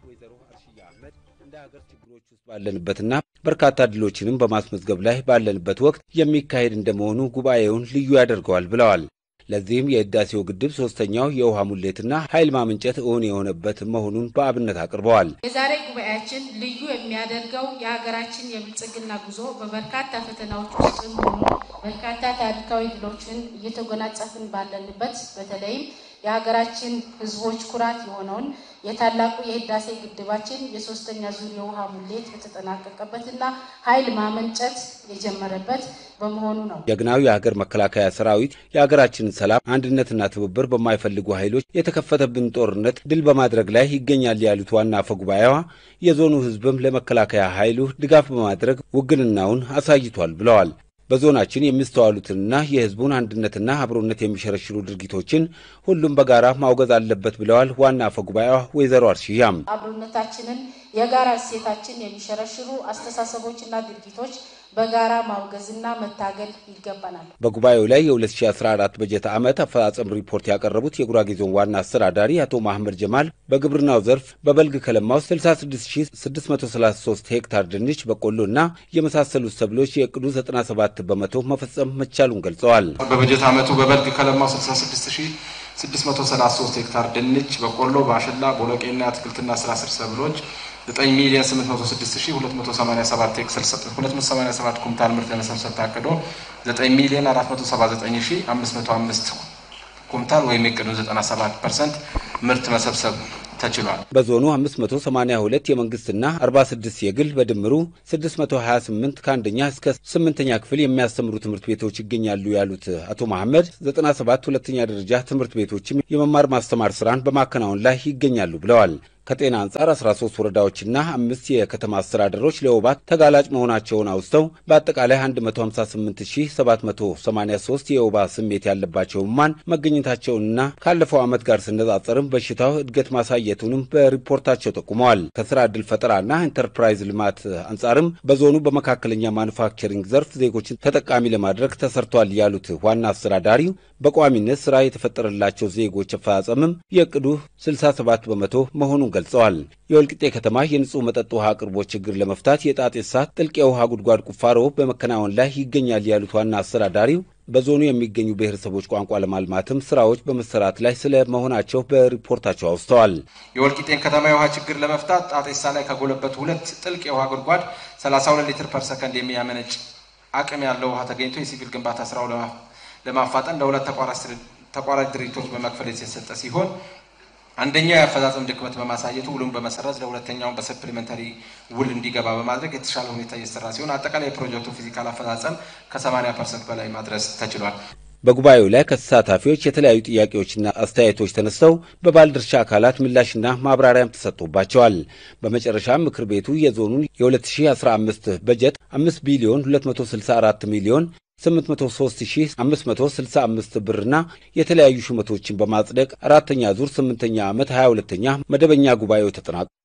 ወይዘሮ አርሽያ አህመድ እንደ ሀገር ችግሮች ውስጥ ባለንበትና በርካታ ድሎችንም በማስመዝገብ ላይ ባለንበት ወቅት የሚካሄድ እንደመሆኑ ጉባኤውን ልዩ ያደርገዋል ብለዋል። ለዚህም የህዳሴው ግድብ ሶስተኛው የውሃ ሙሌትና ኃይል ማመንጨት እውን የሆነበት መሆኑን በአብነት አቅርበዋል። የዛሬ ጉባኤያችን ልዩ የሚያደርገው የሀገራችን የብልጽግና ጉዞ በበርካታ ፈተናዎች ውስጥም ሆኑ በርካታ ታሪካዊ ድሎችን እየተጎናጸፍን ባለንበት በተለይም የሀገራችን ህዝቦች ኩራት የሆነውን የታላቁ የህዳሴ ግድባችን የሶስተኛ ዙር የውሃ ሙሌት በተጠናቀቀበትና ኃይል ማመንጨት የጀመረበት በመሆኑ ነው። ጀግናው የሀገር መከላከያ ሰራዊት የሀገራችንን ሰላም አንድነትና ትብብር በማይፈልጉ ኃይሎች የተከፈተብን ጦርነት ድል በማድረግ ላይ ይገኛል ያሉት ዋና አፈ ጉባኤዋ የዞኑ ህዝብም ለመከላከያ ኃይሉ ድጋፍ በማድረግ ውግንናውን አሳይቷል ብለዋል። በዞናችን የሚስተዋሉትንና የህዝቡን አንድነትና አብሮነት የሚሸረሽሩ ድርጊቶችን ሁሉም በጋራ ማውገዝ አለበት ብለዋል። ዋና አፈ ጉባኤዋ ወይዘሮ አርሽያም አብሮነታችንን የጋራ እሴታችን የሚሸረሽሩ አስተሳሰቦችና ድርጊቶች በጋራ ማውገዝና መታገል ይገባናል። በጉባኤው ላይ የ2014 በጀት ዓመት አፈጻጸም ሪፖርት ያቀረቡት የጉራጌ ዞን ዋና አስተዳዳሪ አቶ ማህመድ ጀማል በግብርናው ዘርፍ በበልግ ከለማው 66633 ሄክታር ድንች፣ በቆሎና የመሳሰሉት ሰብሎች የእቅዱ 97 በመቶ መፈጸም መቻሉን ገልጸዋል። በበጀት ዓመቱ በበልግ ከለማው 66633 ሄክታር ድንች፣ በቆሎ፣ ባሽላ፣ ቦሎቄና አትክልትና ስራ ስር ሰብሎች 9 ሚሊዮን 8287 ኩንታል ምርት ለመሰብሰብ ታቅዶ 9 ሚሊዮን 479505 ኩንታል ወይም የዕቅዱን 97 ፐርሰንት ምርት መሰብሰብ ተችሏል። በዞኑ 582 የመንግስትና 46 የግል በድምሩ 628 ከአንደኛ እስከ ስምንተኛ ክፍል የሚያስተምሩ ትምህርት ቤቶች ይገኛሉ ያሉት አቶ መሐመድ 97 ሁለተኛ ደረጃ ትምህርት ቤቶችም የመማር ማስተማር ስራን በማከናወን ላይ ይገኛሉ ብለዋል። ከጤና አንጻር 13 ወረዳዎችና አምስት የከተማ አስተዳደሮች ለወባ ተጋላጭ መሆናቸውን አውስተው በአጠቃላይ 158783 የወባ ስሜት ያለባቸው ህሙማን መገኘታቸውንና ካለፈው ዓመት ጋር ሲነጻጸርም በሽታው እድገት ማሳየቱንም በሪፖርታቸው ጠቁመዋል። ከስራ ዕድል ፈጠራና ኢንተርፕራይዝ ልማት አንጻርም በዞኑ በመካከለኛ ማኑፋክቸሪንግ ዘርፍ ዜጎችን ተጠቃሚ ለማድረግ ተሰርቷል ያሉት ዋና አስተዳዳሪው በቋሚነት ስራ የተፈጠረላቸው ዜጎች አፈጻጸምም የእቅዱ 67 በመቶ መሆኑን ገልጸዋል። የወልቂጤ ከተማ የንጹህ መጠጥ ውሃ አቅርቦት ችግር ለመፍታት የጣጤሳ ጥልቅ የውሃ ጉድጓድ ቁፋሮ በመከናወን ላይ ይገኛል ያሉት ዋና አስተዳዳሪው በዞኑ የሚገኙ ብሔረሰቦች ቋንቋ ለማልማትም ስራዎች በመሰራት ላይ ስለ መሆናቸው በሪፖርታቸው አውስተዋል። የወልቂጤን ከተማ የውሃ ችግር ለመፍታት ጣጤሳ ላይ ከጎለበቱ ሁለት ጥልቅ የውሃ ጉድጓድ 32 ሊትር ፐር ሰከንድ የሚያመነጭ አቅም ያለው ውሃ ተገኝቶ የሲቪል ግንባታ ስራው ለማፋጠን ለሁለት ተቋራጭ ድርጅቶች በመክፈል የተሰጠ ሲሆን አንደኛው የአፈጻጸም ድክመት በማሳየቱ ውሉን በመሰረዝ ለሁለተኛውን በሰፕሊመንታሪ ውል እንዲገባ በማድረግ የተሻለ ሁኔታ እየሰራ ሲሆን አጠቃላይ የፕሮጀክቱ ፊዚካል አፈጻጸም ከ80 ፐርሰንት በላይ ማድረስ ተችሏል። በጉባኤው ላይ ከተሳታፊዎች የተለያዩ ጥያቄዎችና አስተያየቶች ተነስተው በባለድርሻ አካላት ምላሽና ማብራሪያም ተሰጥቶባቸዋል። በመጨረሻም ምክር ቤቱ የዞኑን የ2015 በጀት 5 ቢሊዮን 264 ሚሊዮን 803565 ብርና የተለያዩ ሹመቶችን በማጽደቅ አራተኛ ዙር ስምንተኛ ዓመት 22ኛ መደበኛ ጉባኤው ተጠናቋል።